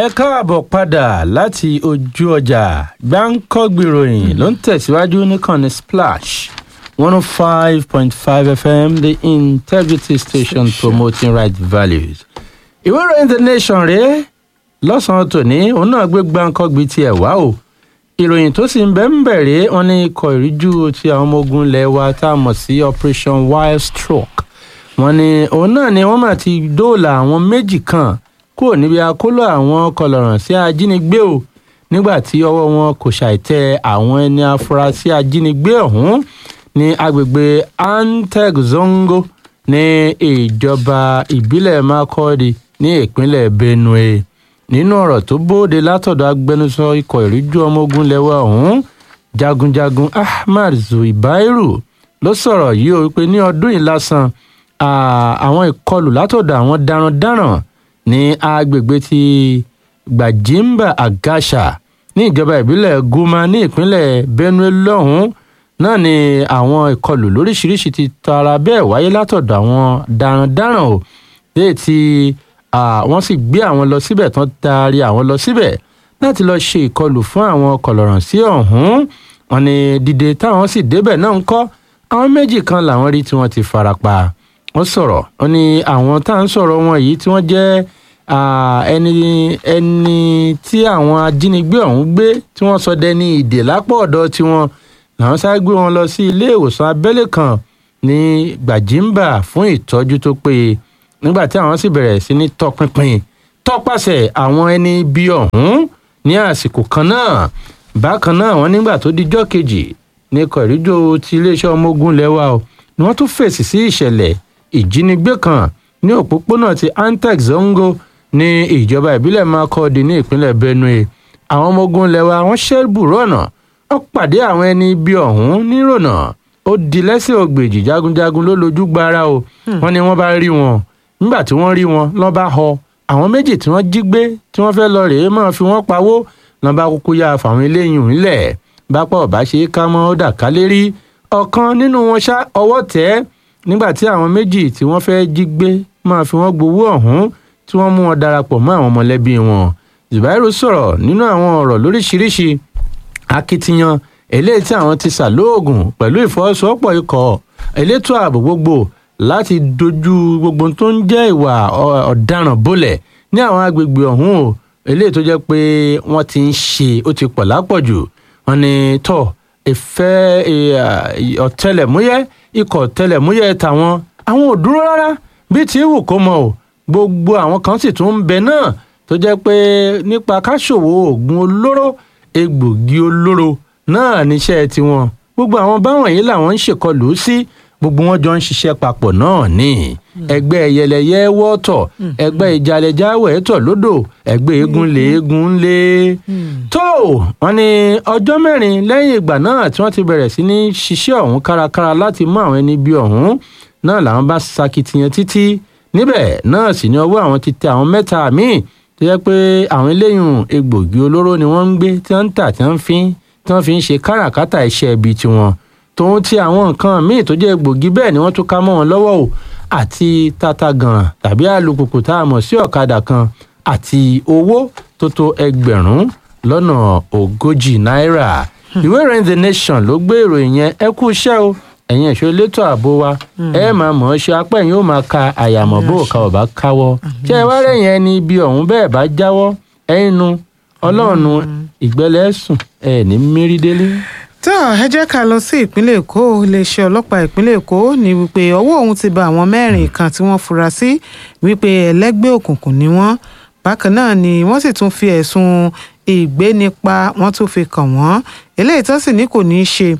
ẹ káàbọ̀ padà láti ojú ọjà gbáǹkọ́gbì ìròyìn ló ń tẹ̀síwájú níkànnì splash one oh five point five fm the integrity station promoting right values. ìwé ìròyìn the nation rèé lọ́sàn-án tòní òun náà gbé gbáǹkọ́gbì tiẹ̀ wá o ìròyìn tó sì ń bẹ́ ń bẹ̀rẹ̀ wọn ní ikọ̀ ìríjú ti àwọn ọmọ ogun ilẹ̀ wa tá a mọ̀ sí operation wild stroke wọn ní òun náà ni wọ́n mà ti dóòlà àwọn méjì kan kúrò níbi akóló àwọn kọlọ̀ràn sí ajínigbé o nígbà tí ọwọ́ wọn kò ṣàìtẹ àwọn ẹni afurasí ajínigbé ọ̀hún ní agbègbè antec zongo ní ìjọba ìbílẹ̀ makurdi ní ìpínlẹ̀ benue nínú ọ̀rọ̀ tó bóde látọ̀dọ̀ agbẹnusọ ikọ̀ ìríjú ọmọ ogun lẹ́wọ̀ ọ̀hún jagunjagun ahmad zuibairu ló sọ̀rọ̀ yìí o wípé ní ọdún yìí lásán àwọn ìkọlù látọ̀dọ̀ àwọn darandaran ní agbègbè ti gbajimba agasha ní ìjọba ìbílẹ̀ guma ní ìpínlẹ̀ benue lọ́hùn-ún náà ni àwọn ìkọlù lóríṣiríṣi ti tara bẹ́ẹ̀ wáyé látọ̀dọ̀ àwọn darandaran o léè tí wọ́n sì gbé àwọn lọ síbẹ̀ tán taari àwọn lọ síbẹ̀ láti lọ́ọ́ ṣe ìkọlù fún àwọn kọlọ̀ràn sí ọ̀hún wọn ni dìde táwọn sì débẹ̀ náà ń kọ́ àwọn méjì kan làwọn rí tí wọ́n ti farapa wọ́n sọ̀rọ̀ wọ́n ní àwọn tá à ń sọ̀rọ̀ wọn yìí tí wọ́n jẹ́ ẹni ẹni tí àwọn ajínigbé ọ̀hún gbé tí wọ́n sọ dẹni ìdè lápò ọ̀dọ̀ tiwọn làwọn sáré gbé wọn lọ sí ilé ìwòsàn abẹ́lé kan ní gbajimba fún ìtọ́jú tó péye nígbà tí àwọn sì bẹ̀rẹ̀ sí ní tọpinpin tọpasẹ̀ àwọn ẹni bí ọ̀hún ní àsìkò kan náà bákan náà wọn nígbà tó dijọ́ kejì ní kọ̀rídò ti iléeṣẹ́ ọmọ ogun lẹ́wà o ni wọ́n tún fèsì sí ìṣẹ̀lẹ̀ ìjínigbé kan ní òpópónà ti antex zongo ní ìjọba ìbílẹ̀ makurdi ní ìpínlẹ̀ benue àwọn ọmọ ogun lẹ́wà wọ́n ṣẹ́bù rọ̀nà wọ́n pàdé àwọn ẹni bí ọ̀hún nírònà ó di lẹ́sẹ̀ ògbèjì jagunjagun ló lójú gbára o wọ́n ní wọ́n bá rí wọn nígbà tí wọ́n rí wọn lọ́ bá họ àwọn méjì tí wọ́n jí gbé tí wọ́n fẹ́ lọ rèé máa fi wọ́n pawó lọ́ bá kúkú yá fáwọn eléyìí ńlẹ̀ bápá ọ̀bá ṣe ká mọ́ ó dà ká lérí ọ̀kan nínú wọn ṣá ọwọ́ tẹ̀ ẹ́ nígbà tí àwọn méjì tí wọ́n fẹ́ jí gbé máa fi wọ́n gbowó ọ̀hún tí wọ́n mú wọn darapọ̀ mọ́ àwọn mọ̀lẹ́bí wọn zubairu sọ̀rọ̀ nínú àwọn ọ̀rọ̀ lóríṣiríṣi akitiyan eléyìí tí àwọn ti sàlóògùn pẹ̀lú ìfọwọ́sowọ́pọ̀ ikọ̀ elétò ààbò gbogbo láti dojú gbogbo tó ń jẹ́ ìwà ọ̀daràn bólẹ̀ ní àwọn agbègbè ọ̀hún o eléyìí tó jẹ́ pé wọ́n ti ń ṣe ó ti pọ̀ lápọ̀jù wọn ni tọ́ ìfẹ́ ọ̀tẹlẹ̀múyẹ́ ikọ̀ ọ̀tẹlẹ̀múyẹ́ tàwọn àwọn ò dúró rárá bí tí wù kó mọ o gbogbo àwọn kan sì tún ń bẹ náà tó jẹ́ pé nípa káṣòwò oògùn olóró egbògi olóró náà níṣẹ́ tiwọn gbogbo àwọn báwọn yìí làwọn ń ṣèkọlù sí gbogbo wọn jọ ń ṣiṣẹ́ papọ̀ náà ní ẹgbẹ́ ẹyẹlẹyẹ wọ́tọ̀ ẹgbẹ́ ìjàlẹ̀jáwẹ̀ tọ̀ lódò ẹgbẹ́ eégún lé eégún lé. tó wọn ní ọjọ́ mẹ́rin lẹ́yìn ìgbà náà tí wọ́n ti bẹ̀rẹ̀ sí ní ṣiṣẹ́ ọ̀hún kárakára láti mú àwọn ẹni bí ọ̀hún náà làwọn bá sakitiyan títí níbẹ̀ náà sì ní ọwọ́ àwọn ti tẹ àwọn mẹ́ta míì tó yẹ pé àwọn eléyìí egbògi olóró ni wọ́n ń gbé tí wọ́n ń tà tí wọ́n fi ń ṣe káràkátà iṣẹ́ ibi tiwọn tòun ti àwọn nǹkan míì tó jẹ́ egbògi bẹ́ẹ̀ ni wọ́n tún ká mọ́ wọn lọ́wọ́ o àti tatagan tàbí alùpùpù tá a mọ̀ sí ọ̀kadà kan àti owó tó tó ẹgbẹ̀rún lọ́nà ogójì náírà ìwé ìròyìn the nation ló gbé ìròyìn yẹn ẹ kú iṣẹ́ o ẹ̀yin ẹ̀ṣọ́ elétò ààbò wa ẹ máa mọ̀ ọ́ ṣe apá ẹ̀yìn ó máa ka àyàmọ̀ bó ka ọ̀bá káwọ́ ṣé ẹ wá rẹ̀yìn ẹni ibi ọ̀hún bẹ́ẹ̀ bá jáwọ́ ẹ̀yin nu ọlọ́run ìgbẹ́lẹ̀ sùn ẹ̀ ní mérídélé tó ẹ jẹ́ ká lọ sí ìpínlẹ̀ èkó iléeṣẹ́ ọlọ́pàá ìpínlẹ̀ èkó ní wípé ọwọ́ òun ti ba àwọn mẹ́rin kan tí wọ́n fura sí wípé ẹlẹ́gbẹ́ òkùnkùn ni wọ́n bákan náà ni wọ́n sì tún fi ẹ̀sùn ìgbénipa wọ́n tún fi kàn wọ́n eléyìí tó sì ní kò ní í ṣe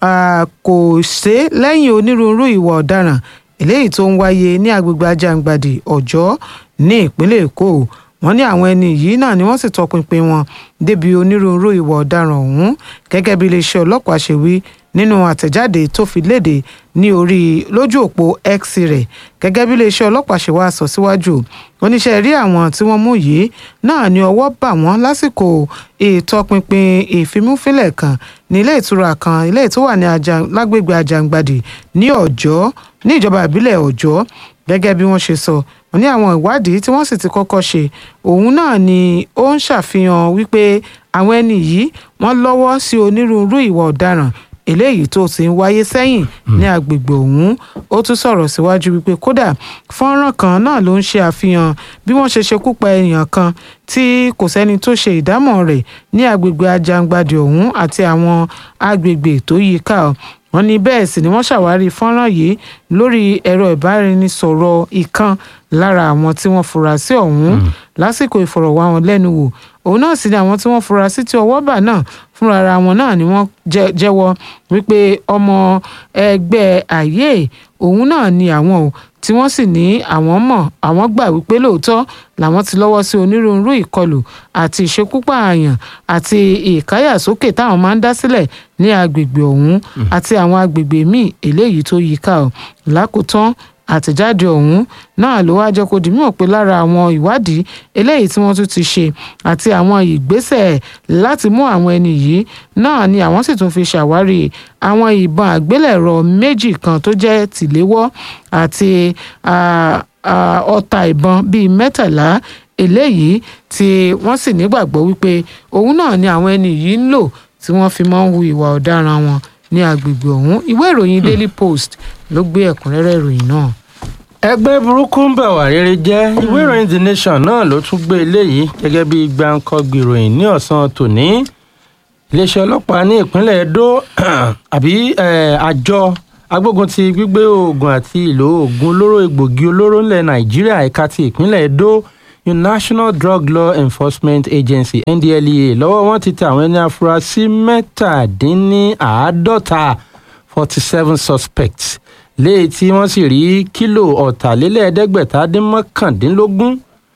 kò ṣe lẹ́yìn onírúurú ìwà ọ̀daràn eléyìí tó ń wáyé ní agbègbè ajangbàdì ọ̀jọ́ ní ìpínlẹ̀ èkó wọ́n ní àwọn ẹni yìí náà ni wọ́n sì tọpinpin wọn débi onírúurú ìwà ọ̀daràn ọ̀hún gẹ́gẹ́ bí iléeṣẹ́ ọlọ́pàá ṣe wí nínú àtẹ̀jáde tó fi léde ní orí lójú òpó x rẹ̀ gẹ́gẹ́ bí iléeṣẹ́ ọlọ́pàá ṣe wá sọ síwájú oníṣẹ́ rí àwọn tí wọ́n mú yìí náà ni ọwọ́ bà wọ́n lásìkò ìtọpinpin ìfimúfínlẹ̀ kan ní ilé ìtura kan ilé tó wà ní lágbègbè ajangbadì ní ọ̀jọ́ ní ìjọba ìbílẹ̀ ọ̀jọ́ gẹ́gẹ́ bí wọ́n ṣe sọ wọ́n ní àwọn ìwádìí tí wọ́n sì ti kọ́kọ́ ṣe òun náà ni ó ń ṣàfihàn wípé àwọn ẹni yìí wọ́n lọ́wọ́ sí onírúurú ìwà ọ̀daràn eléyìí tó ti ń wáyé sẹ́yìn ní agbègbè ọ̀hún ó tún sọ̀rọ̀ síwájú wípé kódà fọ́nrán kan náà ló ń ṣe àfihàn bí wọ́n ṣe ṣekú pa èèyàn kan tí kò sẹ́ni tó ṣe ìdámọ̀ rẹ̀ ní agbègbè ajangbadì ọ̀hún àti àwọn agbègbè tó yí ká ọ wọ́n ní bẹ́ẹ̀ sì ni wọ́n ṣàwárí fọ́nrán yìí lórí ẹ̀rọ ìbáraẹnisọ̀rọ̀ ìkan lára àwọn tí wọ́n fura sí ọ̀hún lásìkò ìfọ̀rọ̀wánilẹ́nuwò òun náà sì ni àwọn tí wọ́n fura sí tí ọwọ́ bà náà fúnra ara wọn náà ni wọ́n jẹ́wọ́ wípé ọmọ ẹgbẹ́ ayé òun náà ni àwọn ò tí wọ́n sì ní àwọn mọ̀ àwọn gbà wípé lóòótọ́ làwọn ti lọ́wọ́ sí onírúurú ìkọlù àti ìṣekúpààyàn àti ìkáyàsókè táwọn máa ń dá sílẹ̀ ní agbègbè ọ̀hún àti àwọn agbègbè míì eléyìí tó yíká ọ̀ lákòótán àtẹ̀jáde ọ̀hún náà ló wá jẹ́ kó di mímọ̀ pé lára àwọn ìwádìí eléyìí tí wọ́n tún ti ṣe àti àwọn ìgbésẹ̀ láti mú àwọn ẹni yìí náà ni àwọn sì tún fi ṣàwárí àwọn ìbọn àgbélẹ̀rọ méjì kan tó jẹ́ tìléwọ́ àti ọta ìbọn bíi mẹ́tàlá eléyìí tí wọ́n sì nígbàgbọ́ wípé òun náà ni àwọn ẹni yìí ń lò tí wọ́n fi máa ń hu ìwà ọ̀daràn wọn ní agbègbè ọ̀hún ìwé ìròyìn Daily Post ló gbé ẹ̀kúnrẹ́rẹ́ ìròyìn náà ẹgbẹ́ burúkú ń bà wá rere jẹ́ ìwé ìròyìn the nation náà ló tún gbé eléyìí gẹ́gẹ́ bí gbàǹkọ́gbì ìròyìn ní ọ̀sán tòní iléeṣẹ́ ọlọ́pàá ní ìpínlẹ̀ edo àbí àjọ agbógun ti gbígbé oògùn àti ìlò oògùn olóró egbògi olóró ńlẹ̀ nàìjíríà ẹ̀ka ti ìpínlẹ̀ edo national drug law enforcement agency ndlea lọ́wọ́ wọn ti tẹ àwọn ẹni afurasí mẹ́tàdínníàádọ́ta forty seven suspects léyìí tí wọ́n sì rí kílò ọ̀tàlélẹ́ẹ̀ẹ́dẹ́gbẹ̀ta dín mọ́kàndínlógún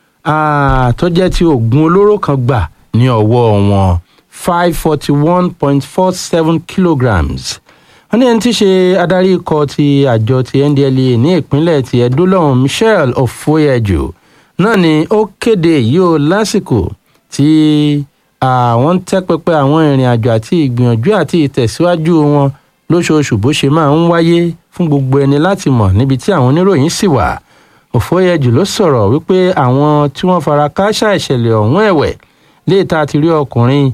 tó jẹ́ ti oògùn olóró kan gbà ní ọwọ́ wọn five forty one point four seven kilograms wọ́n ní ẹni tí í ṣe adarí ikọ̀ ti àjọ ti ndlea ní ìpínlẹ̀ ti edo lọ́hùn michelle ofoyejo náà ni ó kéde yìí ó lásìkò tí àwọn ń tẹ́ pẹpẹ àwọn ìrìn àjò àti ìgbìyànjú àti ìtẹ̀síwájú wọn lóṣooṣù bó ṣe máa ń wáyé fún gbogbo ẹni láti mọ̀ níbi tí àwọn oníròyìn sì wà òfóyẹjù ló sọ̀rọ̀ wípé àwọn tí wọ́n fara kááṣá ìṣẹ̀lẹ̀ ọ̀hún ẹ̀wẹ̀ lè ta ti rí ọkùnrin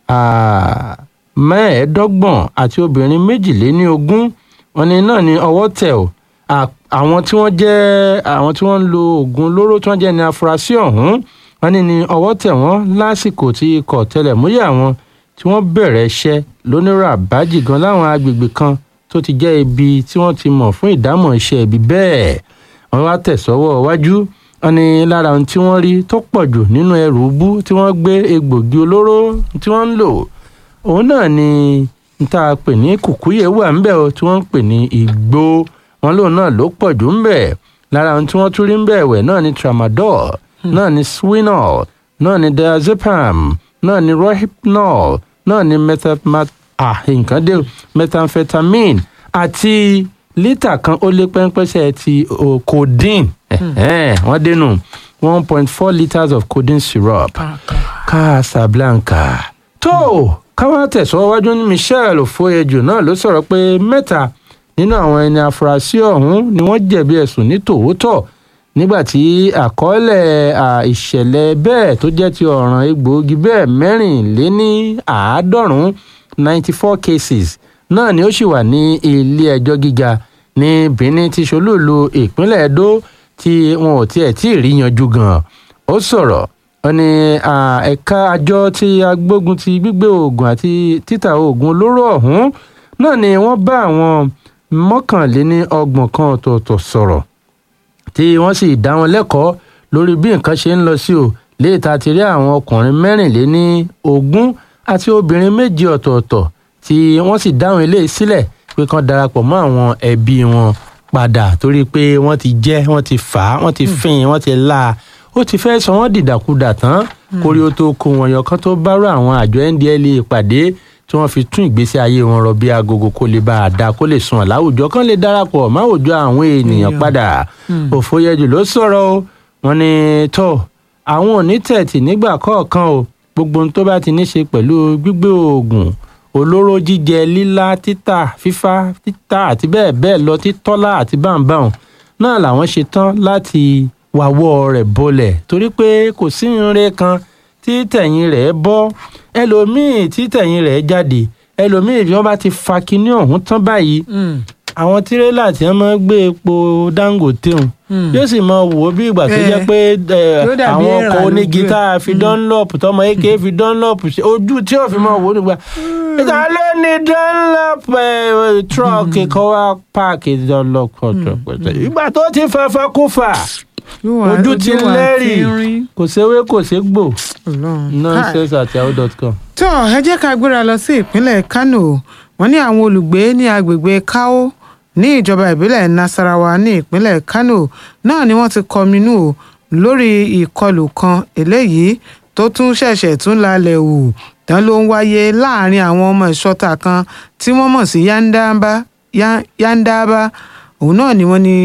mẹ́ẹ̀ẹ́dọ́gbọ̀n àti obìnrin méjìléní ogún wọn ni náà ni ọwọ́ tẹ̀ ọ́ àwọn tí wọ́n jẹ́ àwọn tí wọ́n ń lo oògùn olóró tí wọ́n jẹ́ ní afurasí ọ̀hún wọn ni ni ọwọ́ tẹ̀ wọ́n lásìkò tí ikọ̀ tẹlẹ̀múyẹ́ àwọn tí wọ́n bẹ̀rẹ̀ iṣẹ́ lónírà bájì gan láwọn agbègbè kan tó ti jẹ́ ibi tí wọ́n ti mọ̀ fún ìdámọ̀ iṣẹ́ ibi bẹ́ẹ̀ wọ́n wá tẹ̀sọ́wọ́ wájú wọn ni lára ohun tí wọ́n rí tó pọ̀ jù nínú ẹrù bú tí wọ́n gbé egbògi olóró tí wọ́n ń lò òun náà ni n tá a pè ní kùkúyè wà ń bẹ̀ o tí wọ́n ń pè ní igbó wọn lòun náà ló pọ̀ jù ń bẹ̀ lára ohun tí wọ́n tún rí ń bẹ̀ wẹ̀ náà ni tramadol náà ni swinol náà ni diazepam náà ni rohypnol náà ni methamphetamine ah nǹkan dé methamphetamine àti lítà kan ó lé pẹ́ńpẹ́sẹ̀ ti codeine wọ́n dénú one point four litres of codeine syrup casablanca tó káwá tẹ̀síwájú ní michelle ofoyejo náà ló sọ̀rọ̀ pé mẹ́ta nínú àwọn ẹni afurasí ọ̀hún ni wọ́n jẹ̀bi ẹ̀sùn ní tòótọ́ nígbà tí àkọọ́lẹ̀ ìṣẹ̀lẹ̀ bẹ́ẹ̀ tó jẹ́ ti ọ̀ràn egbòogi bẹ́ẹ̀ mẹ́rìnléní àádọ́rùn-ún ninety four cases náà ni ó sì wà ní ilé ẹjọ́ gíga ní benin ti ṣolúùlú ìpínlẹ̀ edo tí wọn ò tiẹ̀ tí ì rí yanjú gan-an ó sọ̀rọ̀ ó ní ẹ̀ka àjọ tí agbógun ti gbígbé oògùn àti títà oògùn olóró ọ̀hún náà ni wọ́n bá àwọn mọ́kànléní ọgbọ̀n kan ọ̀tọ̀ọ̀tọ̀ sọ̀rọ̀ tí wọ́n sì dá wọn lẹ́kọ̀ọ́ lórí bí nǹkan ṣe ń lọ sí o léèta ti rí àwọn ọkùnrin mẹ́rìnléní ogún àti obìnrin méjì ọ̀tọ̀ọ̀tọ̀ tí wọ́n sì dáhùn eléyìí sílẹ̀ pé kán darapọ̀ mọ́ àwọn ẹbí wọn padà torí pé wọ́n ti jẹ́ wọ́n ti fà á wọ́n ti fìn wọ́n ti la ó ti fẹ́ sọ wọ́n dìdàkudà tán kórí ó tó kó wọn yọ kán tó bárò àwọn àjọ ndla pàdé tí wọ́n fi tún ìgbésí ayé wọn rọ bí agogo kó lè bá a dá kó lè sùn láwùjọ kán lè darapọ̀ máwùjọ àwọn ènìyàn padà òfòyẹjù ló sọ̀rọ̀ o wọ́n ní tó àwọn onítẹ̀tì nígbà kọ̀ọ̀kan o gbogbo ohun tó bá ti ní ṣe pẹ̀lú gbígbé oògùn olóró jíjẹ lílá títà fífá títà àti bẹ́ẹ̀ bẹ́ẹ̀ lọ títọ́lá àti báńbáń náà làwọn ṣe tán láti wàwọ́ rẹ̀ bọlẹ̀ torí pé kò sí irin kan tí tẹ̀yìn rẹ̀ bọ́ ẹlòmíì tí tẹ̀yìn rẹ̀ jáde ẹlòmíì bí wọ́n bá ti fa kinní ọ̀hún tán báyìí Mm. àwọn tirẹ́là tí wọ́n máa ń gbé epo dangote hùn Mm. yóò sì máa wò ó bí ìgbà tó Eh, jẹ́ pé eh, yóò dàbí àwọn èèrà ọkọ̀ onígi lójú ẹ̀. tá a fi dunlop tọmọ eke fi dunlop ṣe ojú tí yóò fi máa wò ó nígbà ìta ló ní dunlop eh, truck kọ́ wá páàkì dunlop truck ìgbà tó ti fẹ́fẹ́ kú fà Yóò wá- ojú ti wa lẹ́rìí tínrín. kò séwé kò ségbò Ọlọ́run. Káì. nonsense at yahoo dot com. tó ẹ jẹ́ ká gbéra lọ sí ìpínlẹ̀ kánò wọ́n ní àwọn olùgbé ní agbègbè káó ní ìjọba ìbílẹ̀ nasarawa ní ìpínlẹ̀ kánò náà ni wọ́n ti kọminú o lórí ìkọlù kan eléyìí tó tún ṣẹ̀ṣẹ̀ tún lálẹ́ wù tán ló ń wáyé láàrin àwọn ọmọ ìṣọ́ta kan tí wọ́n mọ̀ sí yandaba Yan- yandaba òun náà ni wọ́n ní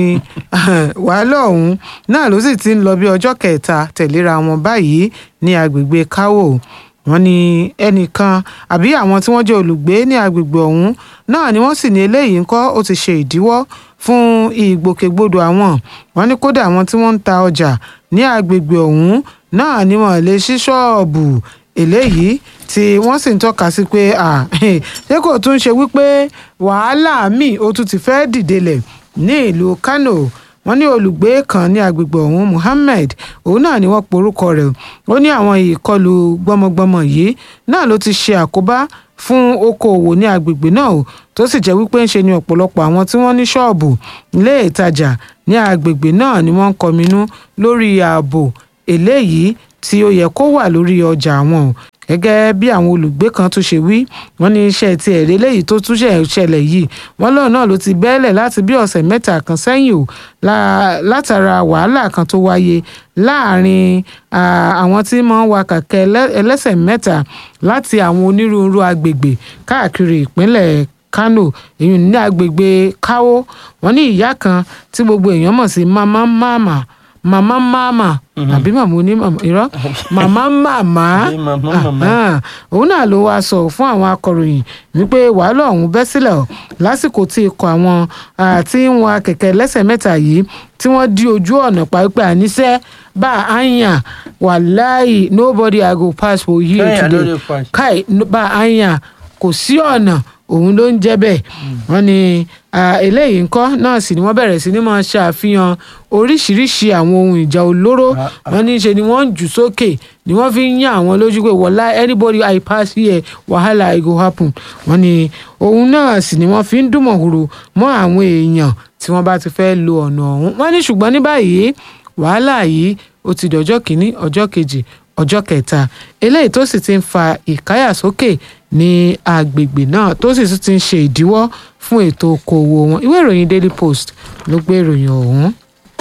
wàhálà ọ̀hún náà ló sì ti ń lọ bí ọjọ́ kẹta tẹ̀léra wọn báyìí ní agbègbè káwò wọ́n ní ẹnìkan àbí àwọn tí wọ́n jẹ́ olùgbé ní agbègbè ọ̀hún náà ni wọ́n sì ní eléyìí ńkọ́ ó ti ṣe ìdíwọ́ fún ìgbòkègbodò àwọn wọ́n ní kódà àwọn tí wọ́n ń ta ọjà ní agbègbè ọ̀hún náà ni wọ́n lè ṣí ṣọ́ọ̀bù eléyìí tí wọ́n sì ń tọ́ka sí pé à, ṣé kò tún ṣe wípé wàhálà míì ó tún ti fẹ́ dìde lẹ̀ ní ìlú Kano wọ́n ní olùgbé kan ní agbègbè ọ̀hún Muhammed òun náà ni wọ́n porúkọ rẹ̀ ó ní àwọn ìkọlù gbọmọgbọmọ yìí náà ló ti ṣe àkóbá fún okòòwò ní agbègbè náà o tó sì jẹ́ wípé ń ṣe ni ọ̀pọ̀lọpọ̀ àwọn tí wọ́n ní ṣọ́ọ̀bù ilé ìtajà ní agbègbè náà ni wọ́n ń kọminú lórí ààbò eléyìí tí ó yẹ kó wà lórí ọjà wọn o gẹ́gẹ́ bí àwọn olùgbé kan tún ṣe wí wọ́n ní iṣẹ́ ti ẹ̀rí eléyìí tó tún ṣẹ̀ ṣẹlẹ̀ yìí wọ́n lọ́ọ̀ náà ló ti bẹ́ẹ̀lẹ̀ láti bí ọ̀sẹ̀ mẹ́ta kan sẹ́yìn o lá- látara wàhálà kan tó wáyé láàrin ah, àwọn tí máa ń wa kàkẹ́ ẹlẹ́- ẹlẹ́sẹ̀ mẹ́ta láti àwọn onírúurú agbègbè káàkiri ìpínlẹ̀ Kano èyí ní agbègbè Káwó wọ́n ní ìyá kan tí gbogbo èèyàn mọ̀ sí mama mama mama mama àbí màmá oní irọ́ mama mama Bí màmá màmá. Ah, òun náà ló wáá sọ fún àwọn akọ̀ròyìn wípé wàhálà ọ̀hún bẹ́ sílẹ̀ ọ̀ lásìkò tí ikọ̀ àwọn ah, tí ń wa kẹ̀kẹ́ lẹ́sẹ̀ mẹ́ta yìí tí wọ́n di ojú ọ̀nà pàápàá àníṣe bá a yàn wàláì nobody i go pass for you Kẹ́yìn today lórí pass. káì bá a yàn kò sí ọ̀nà òun ló ń jẹ́ bẹ́ẹ̀ wọ́n ní ah, eléyìí ńkọ́ náà sì ni wọ́n bẹ̀rẹ̀ sí ní máa ṣàfihàn oríṣiríṣi àwọn ohun ìjà olóró Ah, wọ́n ní í ṣe ni wọ́n ń jù sókè ni wọ́n fi ń yàn àwọn lójú pé wọ́lá anybody i pass here wàhálà e go happen wọ́n ní ohun náà sì ni wọ́n fi ń dùnmọ̀húrò mọ́ àwọn èèyàn tí wọ́n bá ti fẹ́ lo ọ̀nà ọ̀hún wọ́n ní ṣùgbọ́n ní báyìí wàhálà yìí ó ti dọjọ́ kìíní ọjọ́ kejì ọjọ́ kẹta eléyìí tó sì ti ń fa ìkáyàsókè ní agbègbè náà tó sì tún ti ń ṣe ìdíwọ́ fún ètò okòwò wọn ìwé ìròyìn daily post ló gbé ìròyìn ọ̀hún.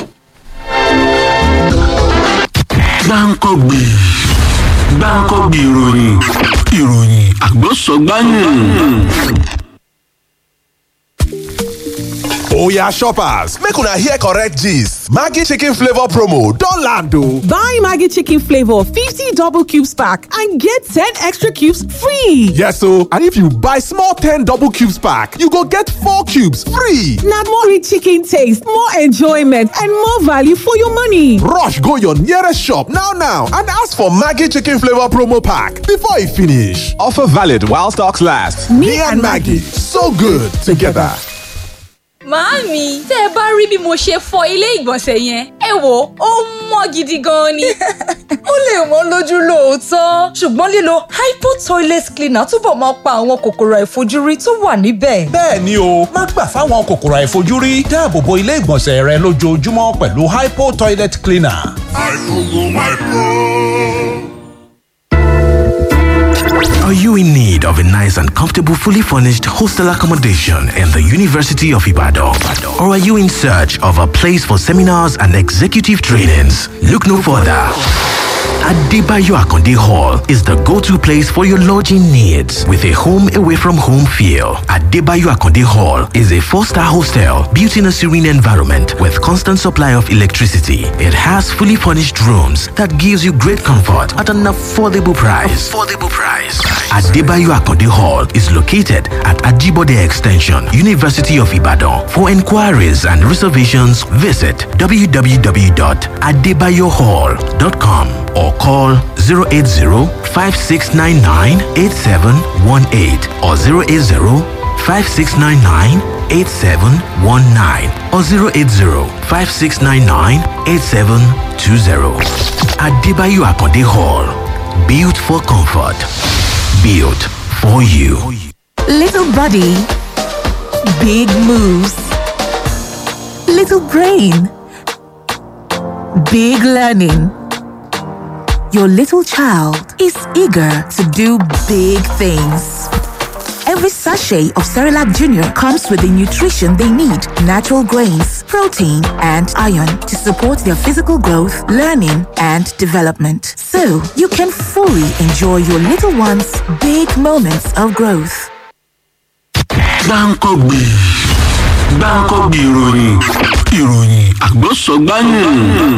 gbáǹkọ́gbì gbáǹkọ́gbì ìròyìn ìròyìn àgbọ̀sọ̀gbáyìn. oya shoppers make una hear correct gist maggi chicken flavour promo don land o. Buy Maggie Chicken Flavor 50 double cubes pack and get 10 extra cubes free. yes o and if you buy small ten double cubes pack you go get four cubes free. Now more rich chicken taste, more enjoyment, and more value for your money. rush go your nearest shop now now and ask for maggi chicken flavour promo pack before e finish. offer valid while stocks last. me, and maggi so good together. Màámi, tẹ́ ẹ bá rí bí mo ṣe fọ ilé ìgbọ̀nsẹ̀ yẹn, ẹ wò ó mọ́ gidi gan ni. ó lè wọ́n lójú lóòótọ́ ṣùgbọ́n lílo hypo toilet cleaner túbọ̀ máa pa àwọn kòkòrò àìfojúrí tó wà níbẹ̀. bẹ́ẹ̀ ni o má gbà fáwọn kòkòrò àìfojúrí dáàbò bo ilé ìgbọ̀nsẹ̀ rẹ lójoojúmọ́ pẹ̀lú hypo toilet cleaner. Are you in need of a nice and comfortable, fully furnished hostel accommodation in the University of Ibadan? Or are you in search of a place for seminars and executive trainings? Look no further. Adebayo Akonde Hall is the go-to place for your lodging needs with a home away from home feel. Adebayo Akonde Hall is a four-star hostel built in a serene environment with constant supply of electricity. It has fully furnished rooms that gives you great comfort at an affordable price. Affordable price. Adebayo Akonde Hall is located at Ajibode Extension, University of Ibadan. For inquiries and reservations, visit www.adebayohall.com or call 080-5699-8718 or 080-5699-8719 or 080-5699-8720. Adebayo Akonde Hall. Built for comfort. Built for you. Little body, big moves. Little brain, big learning. Your little child is eager to do big things. Every sachet of Cerelac Junior comes with the nutrition they need natural grains, protein, and iron to support their physical growth, learning, and development. So you can fully enjoy your little one's big moments of growth. gbáǹkọ́gbì gbáǹkọ́gbì ìròyìn ìròyìn àgbọ̀sọ̀gbáyìn